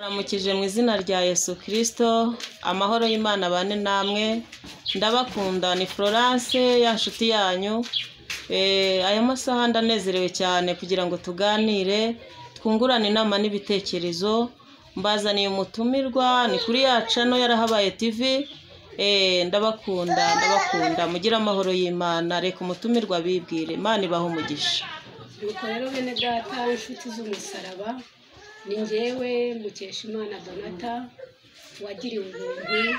Mbaramukije mu izina rya Yesu Kristo, amahoro y'Imana abane namwe, ndabakunda ni Florence ya nshuti yanyu, Eh, aya masaha ndanezerewe cyane kugira ngo tuganire, twungurane inama n'ibitekerezo, mbazaniye umutumirwa ni kuri ya cano yarahabaye TV, Eh, ndabakunda ndabakunda mugire amahoro y'Imana, reka umutumirwa bibwire, Imana ibahe umugisha. nuko rero bene data b'inshuti z'umusaraba ni njyewe mukeshimana donata wagiriwe ubuntu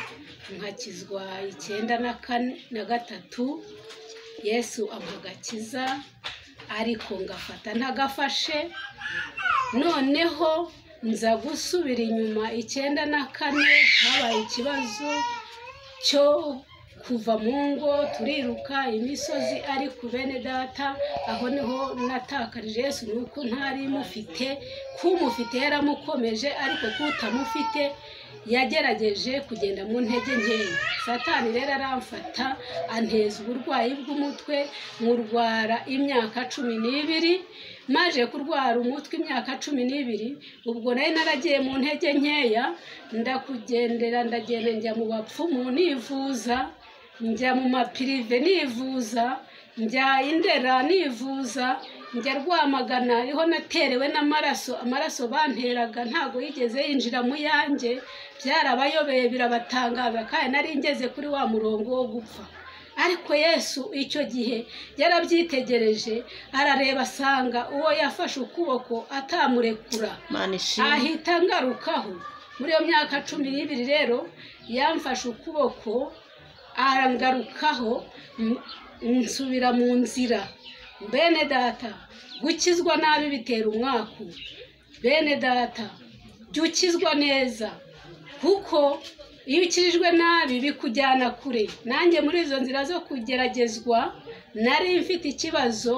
nkakizwa icyenda na kane na gatatu yesu ampa agakiza ariko ngafata ntagafashe noneho nza gusubira inyuma icyenda na kane habaye ikibazo cyo kuva mu ngo turiruka imisozi ari ku bene data aho niho natakarije Yesu ni uko ntari mufite kumufite yaramukomeje ariko kutamufite yagerageje kugenda mu ntege nkeya satani rero aramfata anteza uburwayi bw'umutwe nkurwara imyaka cumi n'ibiri maje kurwara umutwe imyaka cumi n'ibiri ubwo nari naragiye mu ntege nkeya ndakugendera ndagenda njya mu bapfumu nivuza njya mu mapirive nivuza njya indera nivuza njya rwamagana ariho naterewe n'amaraso amaraso banteraga ntabwo yigeze yinjira mu yanjye byarabayobeye birabatangaza kandi nari ngeze kuri wa murongo wo gupfa ariko yesu icyo gihe yarabyitegereje arareba asanga uwo yafashe ukuboko atamurekura Imana ishimwe. ahita ngarukaho muri iyo myaka cumi n'ibiri rero yamfashe ukuboko arangarukaho m- nsubira mu nzira bene data gukizwa nabi bitera umwaku bene data jya ukizwa neza kuko iyo ukirijwe nabi bikujyana kure nanjye muri izo nzira zo kugeragezwa nari mfite ikibazo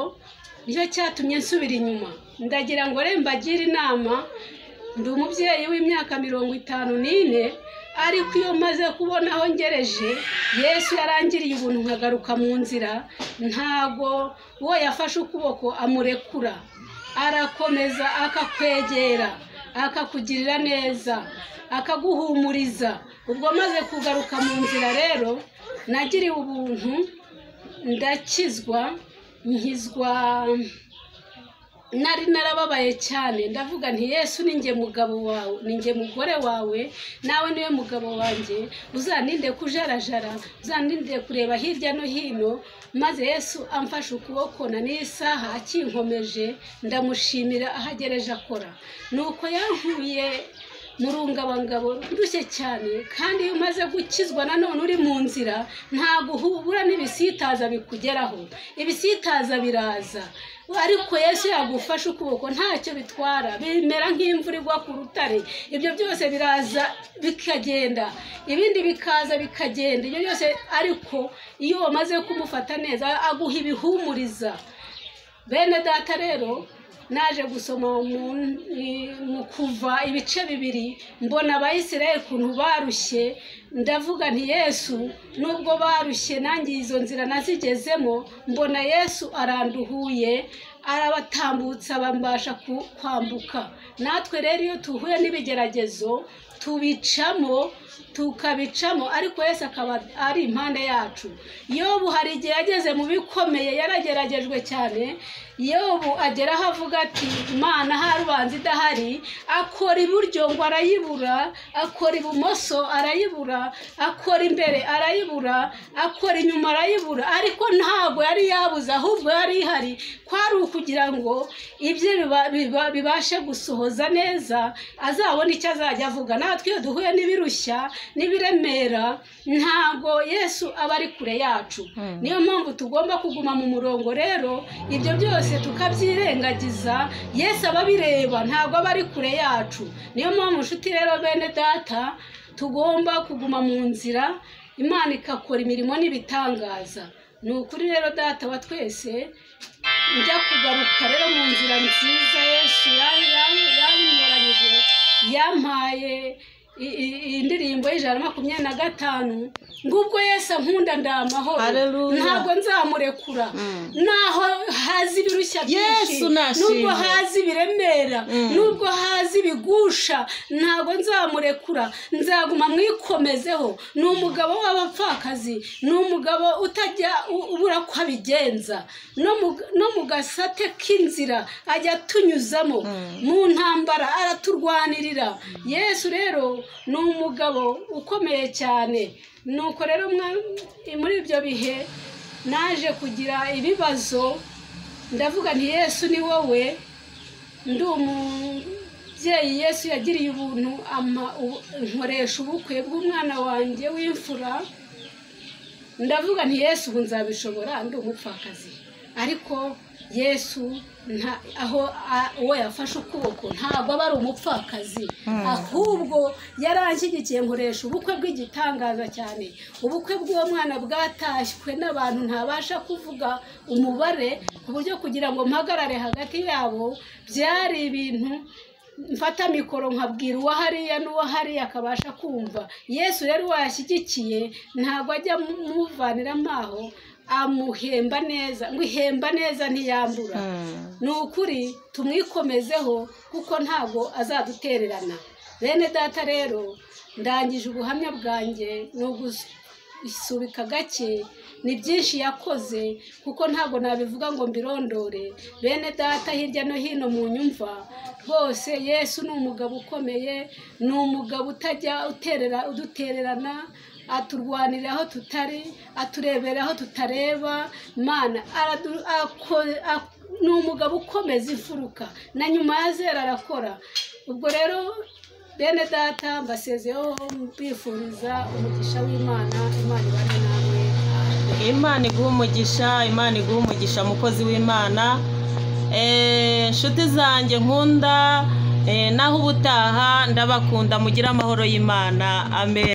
nicyo cyatumye nsubira inyuma ndagira ngo re mbagire inama ndi umubyeyi w'imyaka mirongo itanu n'ine ariko iyo maze kubona aho ngereje yesu yarangiriye ubuntu nkagaruka mu nzira ntago uwo yafashe ukuboko amurekura arakomeza akakwegera akakugirira neza akaguhumuriza ubwo maze kugaruka mu nzira rero nagiriwe ubuntu ndakizwa nkizwa nari narababaye cyane ndavuga nti yesu ni njye mugabo wawe ni njye mugore wawe nawe niwe mugabo wanjye uzaninde kujarajara uzaninde kureba hirya no hino maze yesu amfashe ukuboko na n'isaha akinkomeje ndamushimira ahagereje akora nuko yankuye mu rungabangabo ndushye cyane kandi iyo umaze gukizwa nanone uri mu nzira ntabwo uhura n'ibisitaza bikugeraho ibisitaza biraza ariko yesu yagufashe ukuboko ntacyo bitwara bimera nk'imvura igwa ku rutare ibyo byose biraza bikagenda ibindi bikaza bikagenda ibyo byose ariko iyo wamaze kumufata neza aguha ibihumuriza bene data rero naje gusoma mu mu kuva ibice bibiri mbona abayisirayeli ukuntu barushye ndavuga nti yesu nubwo barushye nanjye izo nzira nazigezemo mbona yesu aranduhuye arabatambutsa bambasha ku- kwambuka natwe rero iyo tuhuye n'ibigeragezo tubicamo tukabicamo ariko yesu akaba ari impande yacu yobu hari igihe yageze mu bikomeye yarageragejwe cyane yobu agera aho avuga ati imana ahari ubanza idahari akora iburyo ngo arayibura akora ibumoso arayibura akora imbere arayibura akora inyuma arayibura ariko ntabwo yari yabuze ahubwo yari ihari kwari ukugira ngo ibye biba- biba- bibashe gusohoza neza azabone icyo azajya avuga natwe iyo duhuye n'ibirushya n'ibiremera ntabwo yesu aba ari kure yacu Mm. niyo mpamvu tugomba kuguma mu murongo rero ibyo byose tukabyirengagiza yesu aba abireba ntabwo aba ari kure yacu niyo mpamvu nshuti rero bene data tugomba kuguma mu nzira imana igakora imirimo n'ibitangaza ni ukuri rero data wa twese njya kugaruka rero mu nzira nziza yesu yankoranyije yampaye i- i- iyi ndirimbo y'ijana makumyabiri na gatanu ngo ubwo yesu ankunda ndamahoro Hallelujah. ntabwo nzamurekura naho hazi ibirushya byinshi Yesu nashimwe. nubwo hazi ibiremera nubwo hazi ibigusha ntabwo nzamurekura nzaguma mwikomezeho ni umugabo w'abapfakazi ni umugabo utajya u- ubura ko abigenza no mu- no mu gasate k'inzira ajya atunyuzamo mu ntambara araturwanirira yesu rero ni umugabo ukomeye cyane nuko rero mwa- muri ibyo bihe naje kugira ibibazo ndavuga nti yesu ni wowe ndi umubyeyi yesu yagiriye ubuntu ama- ubu- nkoresha ubukwe bw'umwana wanjye w'imfura ndavuga nti yesu ubu nzabishobora ndi umupfakazi ariko yesu nta aho a- uwo yafashe ukuboko ntabwo aba ari umupfakazi ahubwo yaranshyigikiye nkoresha ubukwe bw'igitangaza cyane ubukwe bw'uwo mwana bwatashywe n'abantu ntabasha kuvuga umubare ku buryo kugira ngo mpagarare hagati yabo byari ibintu mfata mikoro nkabwira uwo hariya n'uwo hariya akabasha kumva yesu rero washyigikiye ntabwo ajya amuvaniramo aho amuhemba neza ngo ihemba neza ntiyambura ni ukuri tumwikomezeho kuko ntabwo azadutererana bene data rero ndangije ubuhamya bwanjye ni ugusubika gake ni byinshi yakoze kuko ntabwo nabivuga ngo mbirondore bene data hirya no hino mu nyumva hose yesu ni umugabo ukomeye ni umugabo utajya uterera udutererana aturwanira aho tutari aturebera aho tutareba mana aradu- ako- ak- ni umugabo ukomeza imfuruka na nyuma ya zera arakora ubwo rero bene data mbasezeho mbifuriza umugisha w'imana imana ibane namwe imana iguha umugisha imana iguha umugisha mukozi w'imana Eh, inshuti zanjye nkunda eh, naho ubutaha ndabakunda mugire amahoro y'imana amen